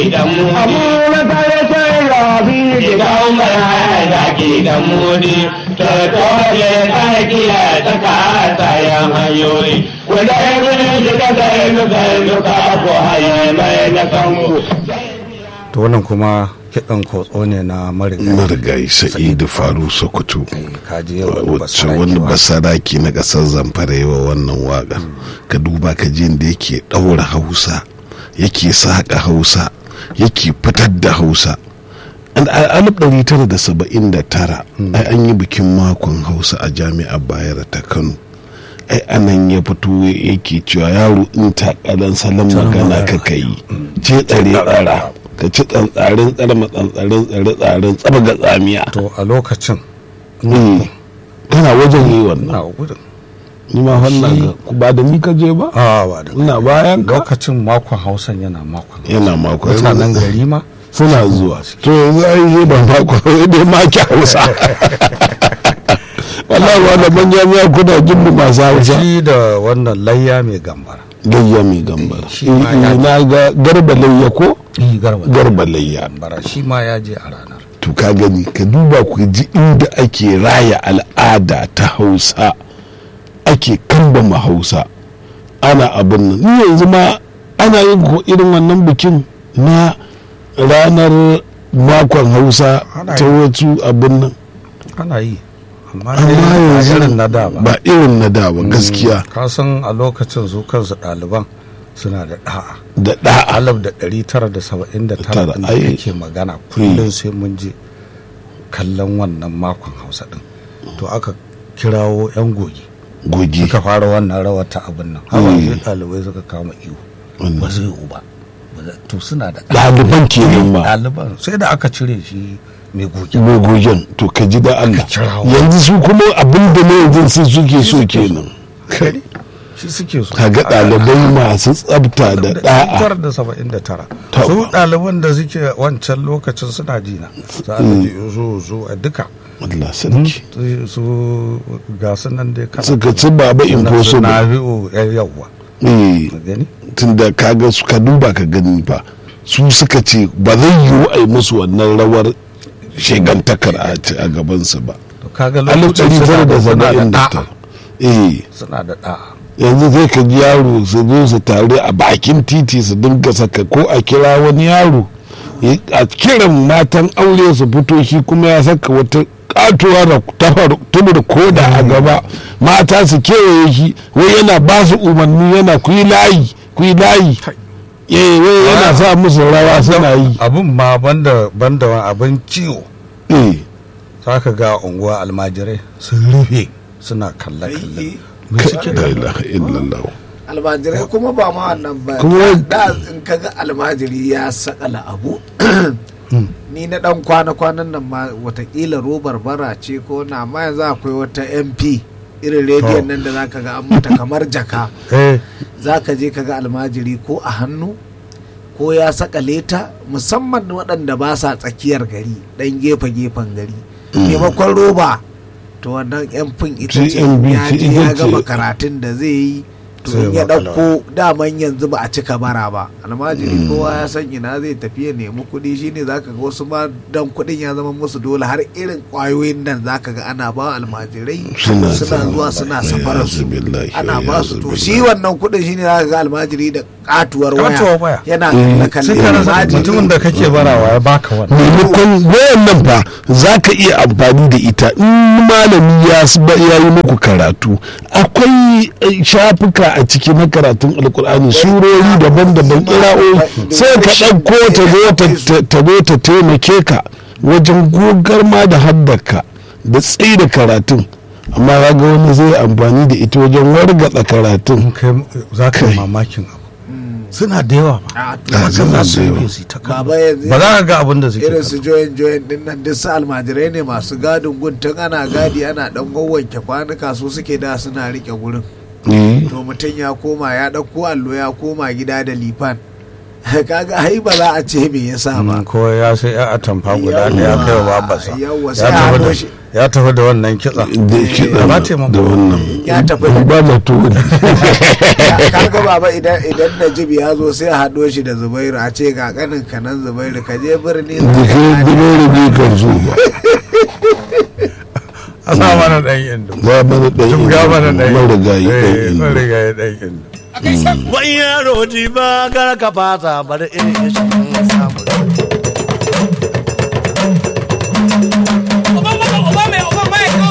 zaki da mudi abu na tare sai rafi idan mai zaki da mudi to dole tsakiya ta kasa yan hanyoyi wanda ya gudu shiga zai duka duka ko haye mai na kanku to wannan kuma kiɗan kotso ne na marigayi marigayi sa'idu faru sokoto Eh, kaji yau wani wacce basarake wani wa. basaraki na ƙasar zamfara yi wa wannan waƙa ka duba ka ji da yake ɗaura hausa yake saƙa hausa yake fitar da hausa An- a alif ɗari tara da saba'in da tara ai an yi bikin makon hausa a jami'ar bayero ta kano ai anan ya fito yake cewa yaro in takalan salon magana ka kai ce tsare tsara ka ci tsantsarin tsarma tsantsarin tsare tsaren tsaba ga tsamiya to a lokacin Mm. kana wajen yi wannan na gudun ni ma wannan ga- ba da ni ka je ba a ba da ina bayan ka lokacin makon hausan yana makon yana mako mutanen gari ma suna zuwa to yanzu ai yi ban mako dai ma ki hausa wallahi wa da manya miya kuna jin mu masu hausa shi da wannan layya mai gambara gayya mai gambara Shi ma ya- na ga garba layya ko garba garba layya gambara shi ma ya je a ranar to ka gani ka duba ku ji inda ake raya al'ada ta hausa ake kambama hausa ana abin nan ni yanzu ma ana yin ko irin wannan bikin na ranar makon hausa Ana ta yi. wasu abin nan ana yi amma amma dai ba yanzu irin na da ba ba irin na da ba gaskiya ka san a lokacin su kansu ɗaliban suna da ɗa'a da da'a alif da ɗari tara da saba'in da tara Tara, ɗin da ai. ake magana kullum sai mun je kallon wannan makon hausa ɗin to aka kirawo 'yan goge gogi suka fara wannan rawar ta abin nan hawa Mm. sai ɗalibai suka kama iyo Wannan. ba zai uba ba zai- to suna da ɗaliban kenan ma ɗaliban sai da aka cire shi mai goge gogogen to ka ji da Allah kirawo. yanzu su kuma abin da na yanzu su suke so kenan shi suke so kaga ɗalibai masu tsabta da ɗa'a tara da saba'in da tara Ta- su ɗaliban da suke wancan lokacin suna jina za a ji zo zo a duka Allah sarki su ga su nan dai kana suka ci baba na impossible bi'u yawwa eh ka gani tunda kaga su ka duba ka gani fa su suka ce ba zai yiwu a yi musu wannan rawar shegantakar a ci a gabansu ba to kaga alif lokacin ɗari tara da suna da saba'in da da'a tara eh suna da da'a yanzu zai ka ji yaro su zo su tare a bakin titi su dinga saka ko a kira wani yaro ya- a kiran matan aure su fito shi kuma ya saka wata katuwa da tafar tubur koda a gaba mata su kewaye shi wai yana ba su umarni yana ku yi layi ku yi layi eh wai yana sa musu rawa suna yi abun ma banda banda wani abin ciwo eh za ka ga unguwa almajirai sun rufe suna kalle kalle me suke la da ilaha illallah almajirai kuma ba ma wannan ba Kuma- da in kaga almajiri ya sakala abu ni na dan kwana-kwanan nan ma watakila robar bara ce ko na amma yanzu akwai wata mp irin rediyon nan da zaka ga an mata kamar jaka eh zaka je kaga almajiri ko a hannu ko ya sakale ta musamman waɗanda ba sa tsakiyar gari ɗan gefe-gefen gari maimakon roba to wannan yan fin ita ce TMB ya je ya ita ce. gama karatun da zai yi to Sai in ya makala. ɗauko daman yanzu ba a cika bara ba almajiri kowa ya san ina zai tafi ya nemi kuɗi shine zaka ga wasu ma dan kuɗin ya zama musu dole har irin ƙwayoyin nan zaka ga ana ba almajirai Suna suna sa- zuwa suna Ya safarar su zubillahi, ana ya ba su to zubillahi. shi wannan kuɗin shine zaka ga almajiri da katuwar Katuwar waya. waya yana Mm. kalle sai kalle ka rasa almajiri mutumin da kake barawa ya baka wannan maimakon wayan nan fa za ka iya amfani da ita in malami ya s- ba- ya yi muku karatu akwai eh, shafuka a ciki na karatun alkur'ani surori daban-daban kira'o'i sai ka ɗauko ta zo ta- ta- ta zo ta taimake ka wajen gogar ma da haddaka da tsaye da karatun amma ya ga wani zai amfani da ita wajen wargatsa karatun in kai za ka yi Kai. mamakin abu suna da yawa ba a to Ah, haka suna za su da yi yawa. su ta kallo. baba yanzu ba za ka ga abin da suke irin su kallo. joyin joyin din nan duk su almajirai ne masu gadin gun tun ana gadi ana dan wanke kwanuka su suke da suna rike gurin Eh, to mutum ya koma ya ɗauko allo ya koma gida da lifan kaga ai ba za a ce me yasa ba Mm, ko ya sai ya atamfa guda da ya kai wa babarsa yawwa ya sai a tafi hado da shi ya tafi da wannan kitsa da kiɗa ba ta yi da wannan ya tafi da ba da to kaga baba idan idan Najib ya zo sai a haɗo shi da Zubairu a ce ga kanin kanan Zubairu ka je birni da ke dubere ne kan zo ba a sa mana ɗan indo za mana ɗan tun ga mana ɗan marigayi ɗan Eh, indo marigayi ɗan indo Wani yaro ji ba gara ka fata bari in shi